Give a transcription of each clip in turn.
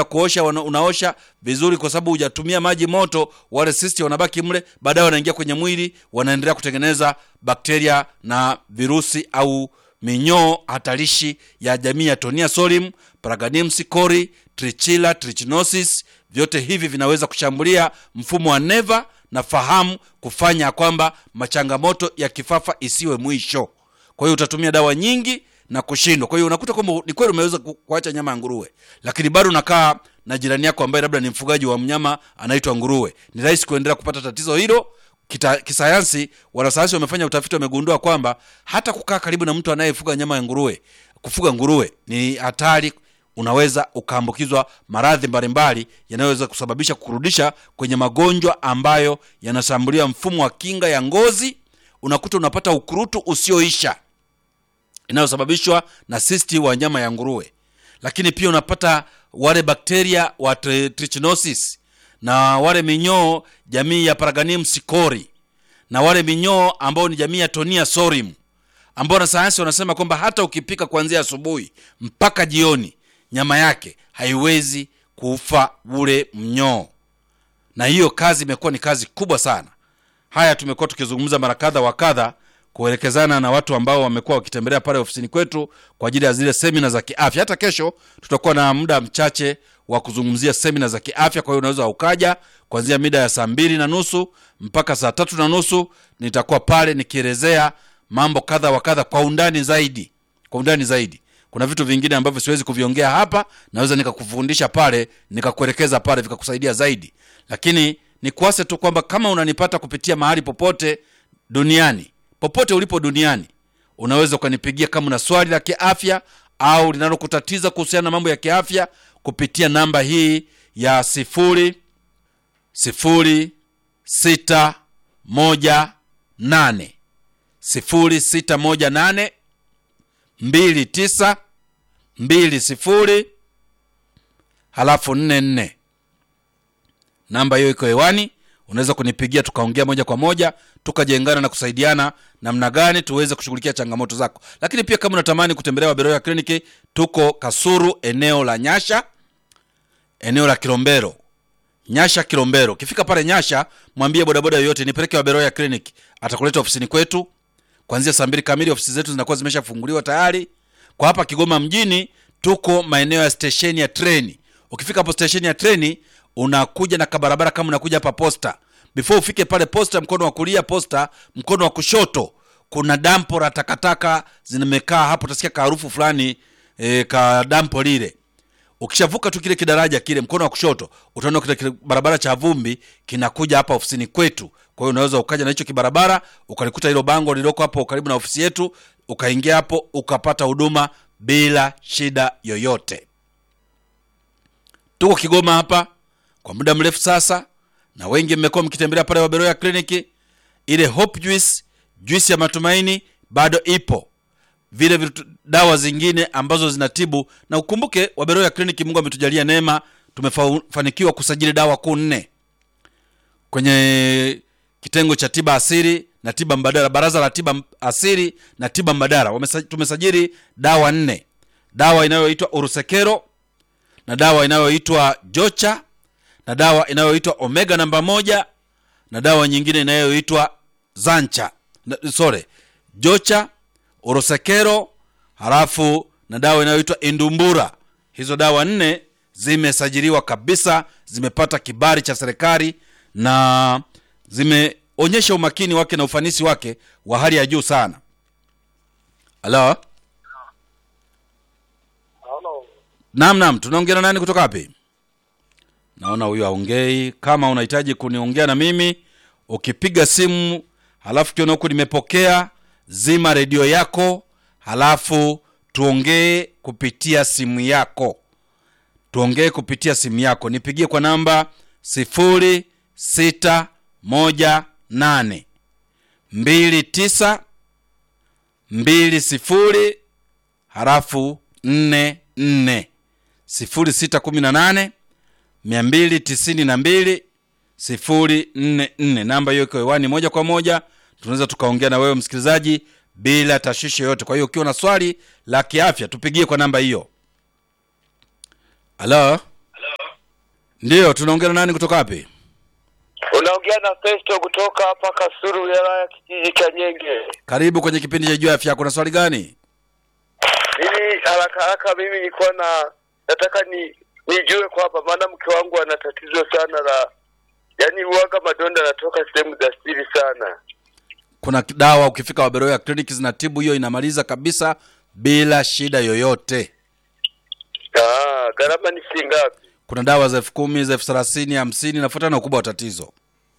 kuosha wana- unaosha vizuri kwa sababu hujatumia maji moto wale sisti wanabaki mle baadaye wanaingia kwenye mwili wanaendelea kutengeneza bakteria na virusi au minyoo hatarishi ya jamii ya tonia solium paraganims cori trichila trichinosis vyote hivi vinaweza kushambulia mfumo wa neva na fahamu kufanya kwamba machangamoto ya kifafa isiwe mwisho kwa hiyo utatumia dawa nyingi na kushindwa kwa hiyo unakuta kwamba ni kweli umeweza ku- kuacha nyama ya nguruwe lakini bado unakaa na jirani yako ambaye labda ni mfugaji wa mnyama anaitwa nguruwe ni rahisi kuendelea kupata tatizo hilo Kita, kisayansi wanasayansi wamefanya utafiti wamegundua kwamba hata kukaa karibu na mtu anayefuga nyama ya nguruwe kufuga nguruwe ni hatari unaweza ukaambukizwa maradhi mbalimbali yanayoweza kusababisha kurudisha kwenye magonjwa ambayo yanashambulia mfumo wa kinga ya ngozi unakuta unapata ukurutu usioisha inayosababishwa na sisti wa nyama ya nguruwe lakini pia unapata wale bakteria wa tri- trichinosis na wale minyoo jamii ya paraganium sicori na wale minyoo ambao ni jamii ya tonia sorim ambao wanasayansi wanasema kwamba hata ukipika kuanzia asubuhi mpaka jioni nyama yake haiwezi kufa ule mnyoo na hiyo kazi imekuwa ni kazi kubwa sana haya tumekuwa tukizungumza mara kadha wa kadha kuelekezana na watu ambao wamekuwa wakitembelea pale ofisini kwetu kwa ajili ya zile semina za kiafya hata kesho tutakuwa na muda mchache wa kuzungumzia semina za kiafya kwa hiyo unaweza ukaja kuanzia mida ya saa mbili na nusu mpaka saa tatu na nusu nitakuwa pale nikielezea mambo kadha wa kadha kwa undani zaidi kwa undani zaidi kuna vitu vingine ambavyo siwezi kuviongea hapa naweza nikakufundisha pale nikakuelekeza pale vikakusaidia zaidi lakini nikuase tu kwamba kama unanipata kupitia mahali popote duniani popote ulipo duniani unaweza ukanipigia kama una swali la kiafya au linalokutatiza kuhusiana na mambo ya kiafya kupitia namba hii ya sifuri sifuri sita moja nane sifuri sita moja nane mbili tisa mbili sifuri halafu nne nne namba hiyo iko hewani unaweza kunipigia tukaongea moja kwa moja tukajengana na kusaidiana namna gani tuweze kushughulikia changamoto zako lakini pia kama unatamani kutembelea waberoya kliniki tuko kasuru eneo la nyasha eneo la kilombero nyasha kilombero ukifika pale nyasha mwambie bodaboda yoyote nipeleke waberoya clinic atakuleta ofisini kwetu kuanzia saa mbili kamili ofisi zetu zinakuwa zimeshafunguliwa tayari kwa hapa kigoma mjini tuko maeneo ya stesheni ya treni ukifika hapo stesheni ya treni unakuja na kabarabara kama unakuja hapa posta before ufike pale posta mkono wa kulia posta mkono wa kushoto kuna dampo la takataka zimekaa hapo utasikia kaharufu fulani e, ka dampo lile ukishavuka tu kile kidaraja kile mkono wa kushoto utaona kile kile barabara cha vumbi kinakuja hapa ofisini kwetu kwa hiyo unaweza ukaja na hicho kibarabara ukalikuta hilo bango lililoko hapo karibu na ofisi yetu ukaingia hapo ukapata huduma bila shida yoyote tuko kigoma hapa kwa muda mrefu sasa na wengi mmekuwa mkitembelea pale waberoya kliniki ile hope juice juice ya matumaini bado ipo vile vitu, dawa zingine ambazo zinatibu na ukumbuke waberoya kliniki mungu ametujalia neema tumefanikiwa kusajili dawa kuu nne kwenye kitengo cha tiba asiri na tiba mbadala baraza la tiba asiri na tiba mbadala Wamesa, tumesajili dawa nne dawa inayoitwa urusekero na dawa inayoitwa jocha na dawa inayoitwa omega namba moja na dawa nyingine inayoitwa zancha na- sorry jocha orosekero halafu na dawa inayoitwa indumbura hizo dawa nne zimesajiliwa kabisa zimepata kibali cha serikali na zimeonyesha umakini wake na ufanisi wake wa hali ya juu sana halo Halo. naam naam tunaongea na nani kutoka wapi naona huyu aongei kama unahitaji kuniongea na mimi ukipiga simu halafu kiona huku nimepokea zima redio yako halafu tuongee kupitia simu yako tuongee kupitia simu yako nipigie kwa namba sifuri sita moja nane mbili tisa mbili sifuri halafu nne nne sifuri sita kumi na nane mia mbili tisini na mbili sifuri nne nne namba hiyo iko hewani moja kwa moja tunaweza tukaongea na wewe msikilizaji bila tashwishi yoyote kwa hiyo ukiwa na swali la kiafya tupigie kwa namba hiyo halo ndiyo tunaongea na nani kutoka wapi Unaongea na Festo kutoka hapa Kasuru, wilaya ya kijiji cha Nyenge. karibu kwenye kipindi cha juu ya afya yako na swali gani Mimi haraka haraka, mimi nilikuwa na nataka ni nijue kwamba, maana mke wangu ana tatizo sana la yaani, uwaga madonda anatoka sehemu za siri sana. kuna dawa ukifika waberoya kliniki zinatibu hiyo inamaliza kabisa bila shida yoyote Ah, gharama ni shilingi ngapi? kuna dawa za elfu kumi za elfu thelathini hamsini nafuatana na ukubwa wa tatizo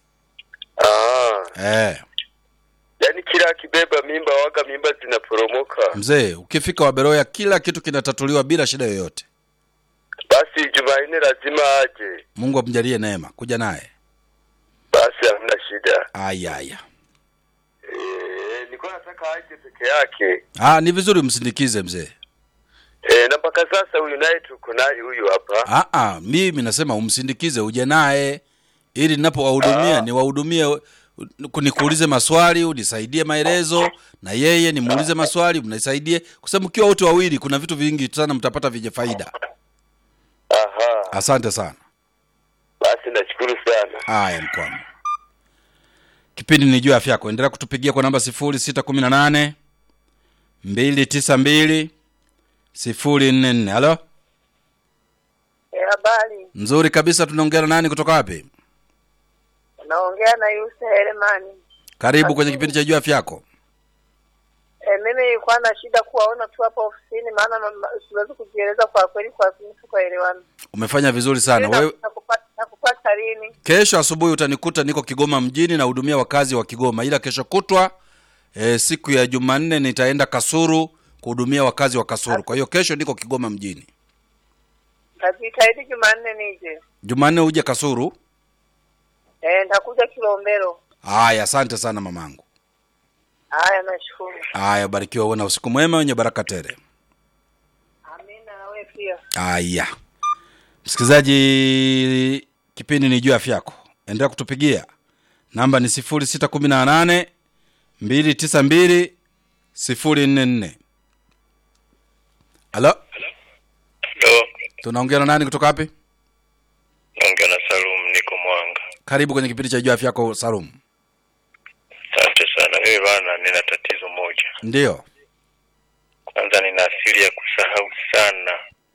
Ah, eh. yaani kila akibeba mimba waga mimba zinaporomoka. mzee ukifika waberoya kila kitu kinatatuliwa bila shida yoyote Basi Jumanne lazima aje. mungu amjalie neema kuja naye Basi hamna shida. aya aya Eh, nilikuwa nataka aje peke yake. ah, ni vizuri msindikize mzee Eh, na mpaka sasa huyu naye tuko naye huyu hapa. ah, ah, mimi nasema umsindikize uje naye ili ninapowahudumia Ah. niwahudumie u- nikuulize maswali unisaidie maelezo na yeye nimuulize maswali mnisaidie kwa sababu mkiwa wote wawili kuna vitu vingi sana mtapata vyenye faida Aha. asante sana Basi nashukuru sana. haya mkwamo kipindi ni juu ya afya yako endelea kutupigia kwa namba sifuri sita kumi na nane mbili tisa mbili sifuri nne nne halo Eh, Habari, nzuri kabisa tunaongea na nani kutoka wapi naongea na Yusa Heremani. karibu kwenye kipindi cha juu ya afya yako Eh, mimi nilikuwa na shida kuwaona tu hapa ofisini, maana mama- siwezi kujieleza kwa kweli, kwa kweli tukaelewana. umefanya vizuri sana Sijui wewe na- nakupata nakupata lini? kesho asubuhi utanikuta niko kigoma mjini nahudumia wakazi wa kigoma ila kesho kutwa e, siku ya jumanne nitaenda kasuru kuhudumia wakazi wa kasuru kwa hiyo kesho niko kigoma mjini Najitahidi Jumanne nije. jumanne uje kasuru Eh, nitakuja Kilombero. haya asante sana mamangu Haya, nashukuru. haya barikiwa uwe na usiku mwema wenye baraka tele Amina, na wewe pia. haya msikilizaji kipindi ni juu ya afya yako endelea kutupigia namba ni sifuri sita kumi na nane mbili tisa mbili sifuri nne nne halo Ndo tunaongea na nani kutoka wapi naongea na Salum, niko Mwanga. karibu kwenye kipindi cha juu ya afya yako salum Asante sana. Mimi bana, nina tatizo moja. ndiyo Kwanza nina asili ya kusahau sana,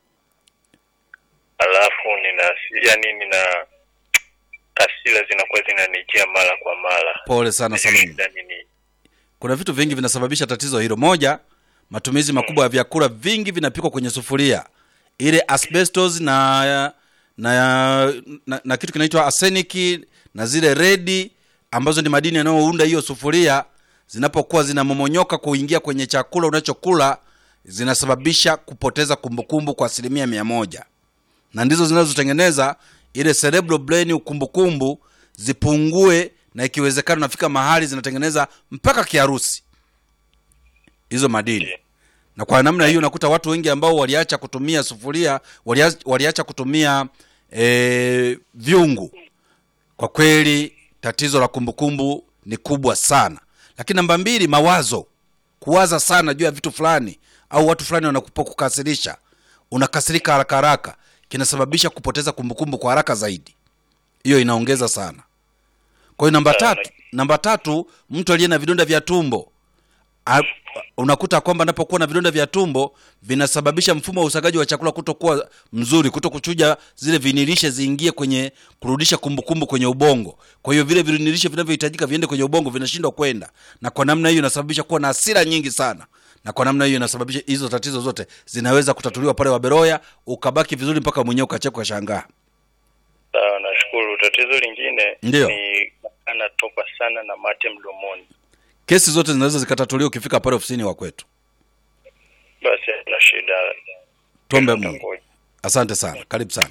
alafu nina asili- yani nina hasira zinakuwa zinanijia mara kwa mara. pole sana salum Shida nini? kuna vitu vingi vinasababisha tatizo hilo moja matumizi makubwa ya vyakula vingi vinapikwa kwenye sufuria ile asbestos na na, na, na kitu kinaitwa arsenic na zile redi ambazo ni madini yanayounda hiyo sufuria zinapokuwa zinamomonyoka kuingia kwenye chakula unachokula zinasababisha kupoteza kumbukumbu kwa asilimia mia moja na ndizo zinazotengeneza ile cerebral brain ukumbukumbu zipungue na ikiwezekana nafika mahali zinatengeneza mpaka kiharusi hizo madini na kwa namna hiyo unakuta watu wengi ambao waliacha kutumia sufuria waliacha, waliacha kutumia e, vyungu kwa kweli tatizo la kumbukumbu ni kubwa sana lakini namba mbili mawazo kuwaza sana juu ya vitu fulani au watu fulani wanapokukasirisha unakasirika haraka haraka kinasababisha kupoteza kumbukumbu kwa haraka zaidi hiyo inaongeza sana kwa hiyo namba Sana. tatu namba tatu mtu aliye na vidonda vya tumbo A, unakuta kwamba anapokuwa na vidonda vya tumbo vinasababisha mfumo wa usagaji wa chakula kutokuwa mzuri kuto kuchuja zile vinilishe ziingie kwenye kurudisha kumbukumbu kwenye ubongo kwa hiyo vile vinilishe vinavyohitajika viende kwenye ubongo vinashindwa kwenda na kwa namna hiyo inasababisha kuwa na hasira nyingi sana na kwa namna hiyo inasababisha hizo tatizo zote zinaweza kutatuliwa pale waberoya ukabaki vizuri mpaka mwenyewe ukacheka ukashangaa Sawa, nashukuru. Tatizo lingine Ndiyo. ni anatoka sana na mate mdomoni. kesi zote zinaweza zikatatuliwa ukifika pale ofisini wa kwetu Basi na shida. tuombe mungu asante sana karibu sana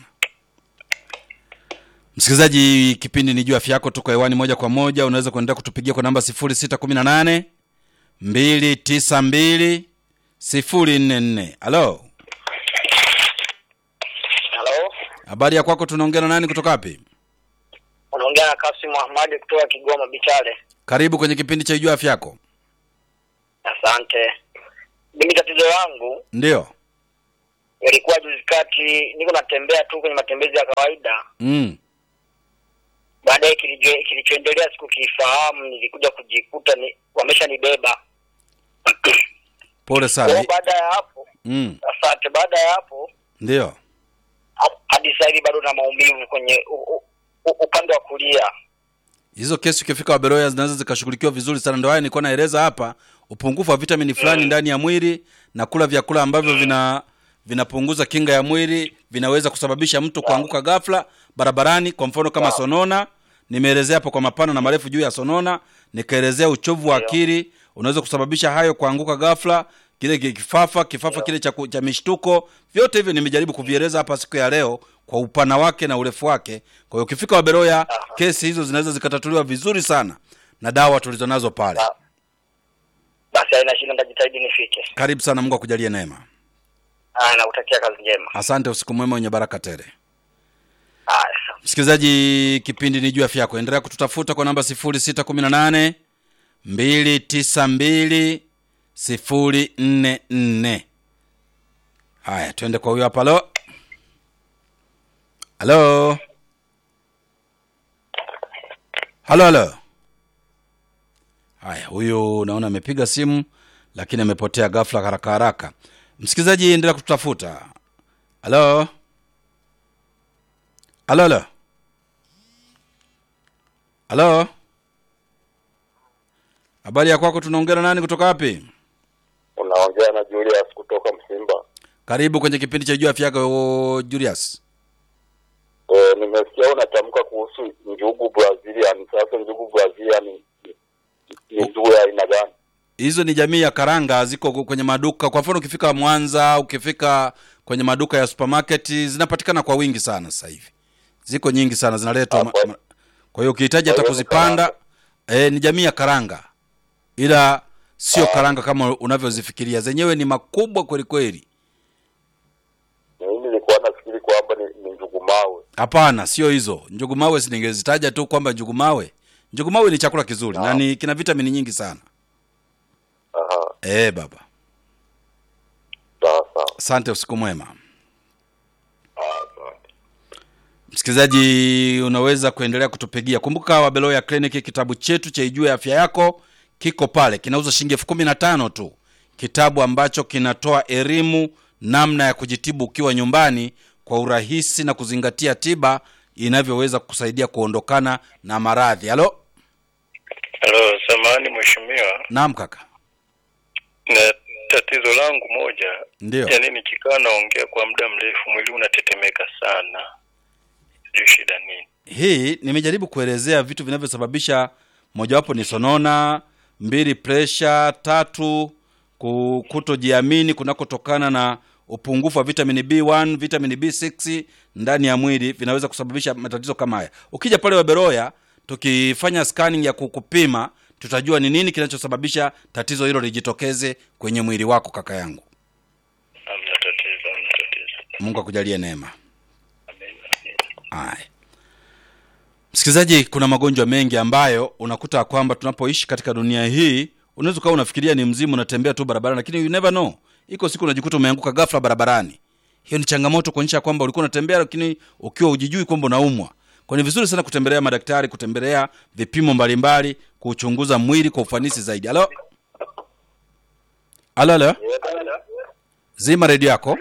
msikilizaji kipindi ni juu afya yako tuko hewani moja kwa moja unaweza kuendelea kutupigia kwa namba 618 292 044 halo Halo, habari ya kwako tunaongea na nani kutoka wapi unaongea na Kasim Ahmadi kutoka Kigoma Bichale. karibu kwenye kipindi cha juu afya yako Asante. Mimi tatizo langu ndio ilikuwa juzi kati, niko natembea tu kwenye matembezi ya kawaida. mm. Baadaye kilicho- kilichoendelea sikukifahamu, nilikuja kujikuta ni wameshanibeba. pole Kwa sana hiyo baada ya hapo, mm. asante. Baada ya hapo ndio ha- hadi sasa hivi bado na maumivu kwenye u, u, u, upande wa kulia. hizo kesi ukifika waberoya zinaweza zikashughulikiwa vizuri sana ndio haya nilikuwa naeleza hapa upungufu wa vitamini fulani ndani ya mwili na kula vyakula ambavyo vina vinapunguza kinga ya mwili vinaweza kusababisha mtu kuanguka ghafla barabarani kwa mfano kama sonona nimeelezea hapo kwa mapana na marefu juu ya sonona nikaelezea uchovu wa akili unaweza kusababisha hayo kuanguka ghafla kile ki- kifafa kifafa kile cha, ku- cha mishtuko vyote hivyo nimejaribu kuvieleza hapa siku ya leo kwa upana wake na urefu wake kwa hiyo ukifika waberoya kesi hizo zinaweza zikatatuliwa vizuri sana na dawa tulizonazo pale Sawa. Basi haina shida, nitajitahidi nifike. karibu sana mungu akujalie neema Haya, nakutakia kazi njema. asante usiku mwema wenye baraka tele Haya, sawa. msikilizaji kipindi ni juu ya afya yako endelea kututafuta kwa namba 618 292 044 haya twende kwa huyo hapa halo halo halo halo haya huyu naona amepiga simu lakini amepotea ghafla haraka haraka msikilizaji endelea kututafuta halo halo halo halo habari ya kwako tunaongea na nani kutoka wapi Unaongea na Julius kutoka Msimba. karibu kwenye kipindi cha juu afya yako julius E, nimesikia unatamka kuhusu njugu Brazilian. Sasa njugu Brazilian ni- ni njugu ya aina gani? hizo ni jamii ya karanga ziko ku- kwenye maduka kwa mfano ukifika mwanza ukifika kwenye maduka ya supermarket zinapatikana kwa wingi sana sasa hivi ziko nyingi sana zinaletwa ma- Hapo. ma- kwa hiyo ukihitaji hata Kwa hiyo ni kuzipanda e, ni jamii ya karanga ila sio Ah. karanga kama unavyozifikiria zenyewe ni makubwa kweli kweli Mimi nilikuwa nafikiri kwamba ni, ni njugu mawe. hapana sio hizo njugumawe siningezitaja tu kwamba njugumawe njugumawe ni chakula kizuri na Ah. ni kina vitamini nyingi sana Aha, e, baba sawa sawa. asante usiku mwema Ah, asante. msikilizaji unaweza kuendelea kutupigia kumbuka wabeloya kliniki kitabu chetu cha ijue afya yako kiko pale kinauza shilingi elfu kumi na tano tu kitabu ambacho kinatoa elimu namna ya kujitibu ukiwa nyumbani kwa urahisi na kuzingatia tiba inavyoweza kusaidia kuondokana na maradhi halo Halo, samahani mheshimiwa, naam kaka na tatizo langu moja, ndio yaani nikikaa naongea kwa muda mrefu mwili unatetemeka sana, sijui shida nini. hii nimejaribu kuelezea vitu vinavyosababisha mojawapo ni sonona mbili presha tatu ku- kutojiamini kunakotokana na upungufu wa vitamini b1 vitamini b6 ndani ya mwili vinaweza kusababisha matatizo kama haya ukija pale waberoya tukifanya scanning ya kukupima tutajua ni nini kinachosababisha tatizo hilo lijitokeze kwenye mwili wako kaka yangu Hamna tatizo, hamna tatizo. mungu akujalie neema Amen. Haya. Msikilizaji, kuna magonjwa mengi ambayo unakuta kwamba tunapoishi katika dunia hii, unaweza ukawa unafikiria ni mzimu, unatembea tu barabarani, lakini you never know, iko siku unajikuta umeanguka ghafla barabarani. Hiyo ni changamoto kuonyesha kwamba ulikuwa unatembea, lakini ukiwa ujijui kwamba unaumwa. Kwa ni vizuri sana kutembelea madaktari, kutembelea vipimo mbalimbali, kuchunguza mwili kwa ufanisi zaidi. Halo, halo, halo, zima redio yako.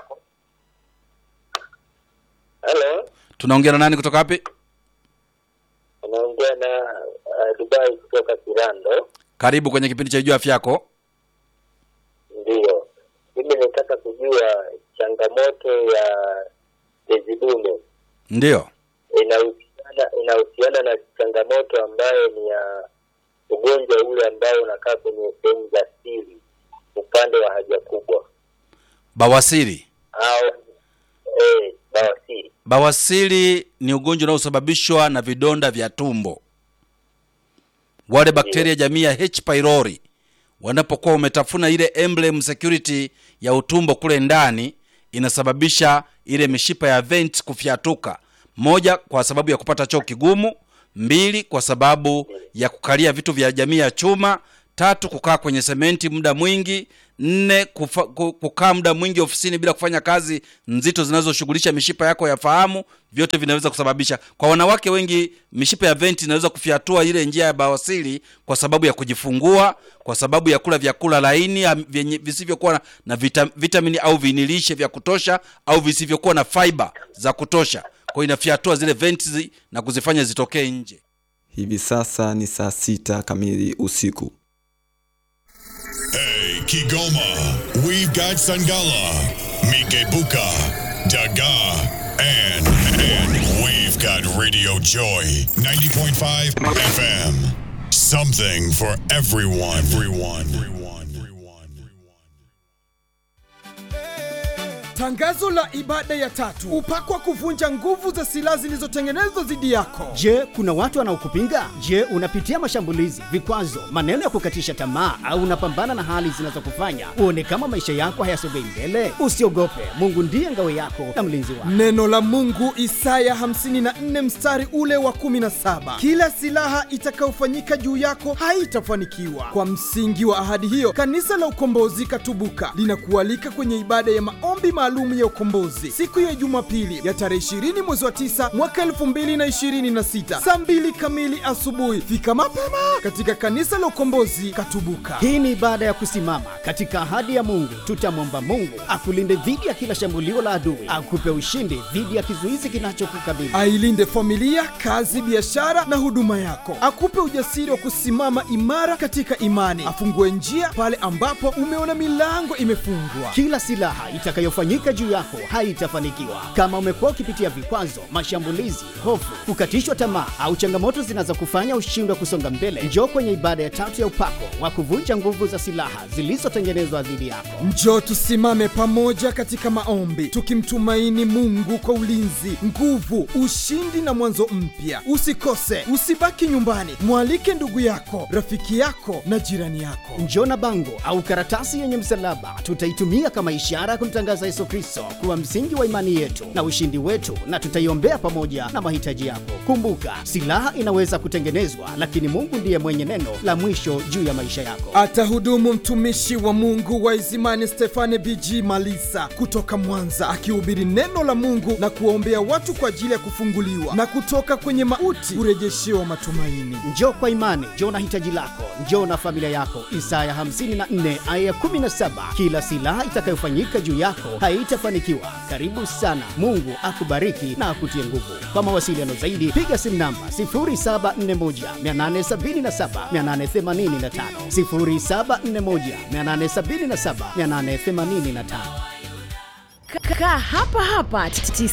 Hello, Tunaongea na nani kutoka wapi? unaongea na uh, Dubai kutoka Kirando. Karibu kwenye kipindi cha Jua Afya Yako. Ndiyo, mimi nataka kujua changamoto ya tezi dume Ndio. inahusiana inahusiana na changamoto ambayo ni ya ugonjwa ule ambao unakaa kwenye sehemu za siri upande wa haja kubwa Bawasiri. au eh, bawasiri. Bawasiri ni ugonjwa unaosababishwa na vidonda vya tumbo. Wale bakteria jamii ya H pylori wanapokuwa umetafuna ile emblem security ya utumbo kule ndani, inasababisha ile mishipa ya vent kufyatuka. Moja, kwa sababu ya kupata choo kigumu; mbili, kwa sababu ya kukalia vitu vya jamii ya chuma; tatu kukaa kwenye sementi muda mwingi nne kufa, ku- kukaa muda mwingi ofisini bila kufanya kazi nzito zinazoshughulisha mishipa yako ya fahamu vyote vinaweza kusababisha kwa wanawake wengi mishipa ya venti inaweza kufyatua ile njia ya bawasili kwa sababu ya kujifungua kwa sababu ya kula vyakula laini am- vyenye- visivyokuwa na, na vita, vitamini au vinilishe vya kutosha au visivyokuwa na fiber za kutosha kwa hiyo inafyatua zile venti zi- na kuzifanya zitokee nje Hivi sasa ni saa sita kamili usiku. Hey, Kigoma, we've got Sangala, Mikebuka, Daga, and, and we've got Radio Joy 90.5 FM. Something for everyone. Everyone. Everyone. Everyone. Tangazo la ibada ya tatu, upako wa kuvunja nguvu za silaha zilizotengenezwa dhidi yako. Je, kuna watu wanaokupinga? Je, unapitia mashambulizi, vikwazo, maneno ya kukatisha tamaa, au unapambana na hali zinazokufanya uone kama maisha yako hayasogei mbele? Usiogope, Mungu ndiye ngao yako na mlinzi wako. Neno la Mungu Isaya 54 mstari ule wa 17, kila silaha itakayofanyika juu yako haitafanikiwa. Kwa msingi wa ahadi hiyo, kanisa la Ukombozi Katubuka linakualika kwenye ibada ya maombi maalum ya ukombozi siku ya Jumapili ya tarehe 20 mwezi wa 9 mwaka 2026 saa 2 kamili asubuhi. Fika mapema katika kanisa la Ukombozi Katubuka. Hii ni ibada ya kusimama katika ahadi ya Mungu. Tutamwomba Mungu akulinde dhidi ya kila shambulio la adui, akupe ushindi dhidi ya kizuizi kinachokukabili. ailinde familia, kazi, biashara na huduma yako, akupe ujasiri wa kusimama imara katika imani, afungue njia pale ambapo umeona milango imefungwa. Kila silaha itakayofanyika juu yako haitafanikiwa. Kama umekuwa ukipitia vikwazo, mashambulizi, hofu, kukatishwa tamaa au changamoto zinazokufanya ushindwe kusonga mbele, njoo kwenye ibada ya tatu ya upako wa kuvunja nguvu za silaha zilizotengenezwa dhidi yako. Njoo tusimame pamoja katika maombi, tukimtumaini Mungu kwa ulinzi, nguvu, ushindi na mwanzo mpya. Usikose, usibaki nyumbani, mwalike ndugu yako, rafiki yako na jirani yako. Njoo na bango au karatasi yenye msalaba, tutaitumia kama ishara ya kumtangaza Yesu Kristo kuwa msingi wa imani yetu na ushindi wetu, na tutaiombea pamoja na mahitaji yako. Kumbuka, silaha inaweza kutengenezwa, lakini Mungu ndiye mwenye neno la mwisho juu ya maisha yako. Atahudumu mtumishi wa Mungu wa Izimani Stefane BG Malisa kutoka Mwanza akihubiri neno la Mungu na kuwaombea watu kwa ajili ya kufunguliwa na kutoka kwenye mauti kurejeshewa matumaini. Njoo kwa imani, njoo na hitaji lako, njoo na familia yako. Isaya 54 aya ya 17, kila silaha itakayofanyika juu yako haitafanikiwa. Karibu sana, Mungu akubariki na akutie nguvu. Kwa mawasiliano zaidi, piga simu namba 0741 877 885, 0741 877 885. Kaa hapa hapa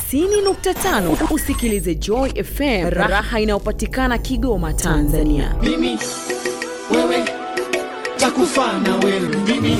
90.5 usikilize Joy FM, raha inayopatikana Kigoma, Tanzania. mimi wewe takufa na wewe mimi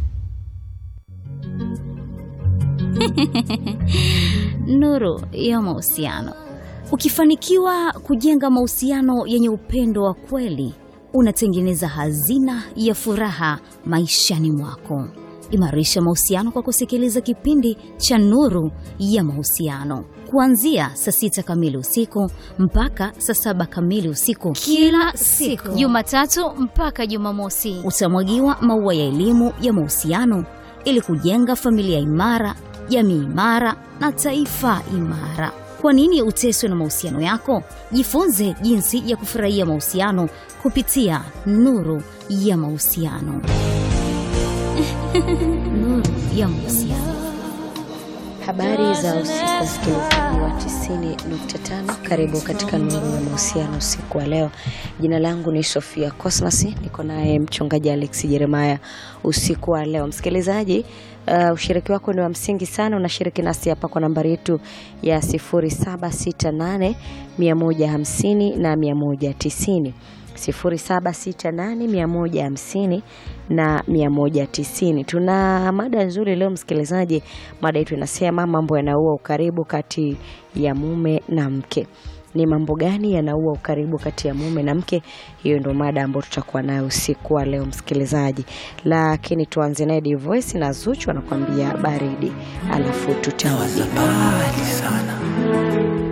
nuru ya mahusiano. Ukifanikiwa kujenga mahusiano yenye upendo wa kweli, unatengeneza hazina ya furaha maishani mwako. Imarisha mahusiano kwa kusikiliza kipindi cha Nuru ya Mahusiano kuanzia saa sita kamili usiku mpaka saa saba kamili usiku Kila siku. Jumatatu mpaka Jumamosi. Utamwagiwa maua ya elimu ya mahusiano ili kujenga familia imara, jamii imara na taifa imara. Kwa nini uteswe na mahusiano yako? Jifunze jinsi ya kufurahia mahusiano kupitia Nuru ya Mahusiano. Nuru ya Mahusiano. Habari za usiku msikilizaji wa 90.5, karibu katika nuru ya mahusiano usiku wa leo. Jina langu ni Sofia Cosmas, niko naye mchungaji Alex Jeremiah usiku wa leo. Msikilizaji, uh, ushiriki wako ni wa msingi sana. Unashiriki nasi hapa kwa nambari yetu ya 0768 150 na 190 0768150150 na 190. Tuna mada nzuri leo msikilizaji. Mada yetu inasema mambo yanaua ukaribu kati ya mume na mke. Ni mambo gani yanaua ukaribu kati ya mume na mke? Hiyo ndio mada ambayo tutakuwa nayo usiku wa leo msikilizaji, lakini tuanze naye Divoice na Zuchu anakuambia baridi, alafu tutawaza sana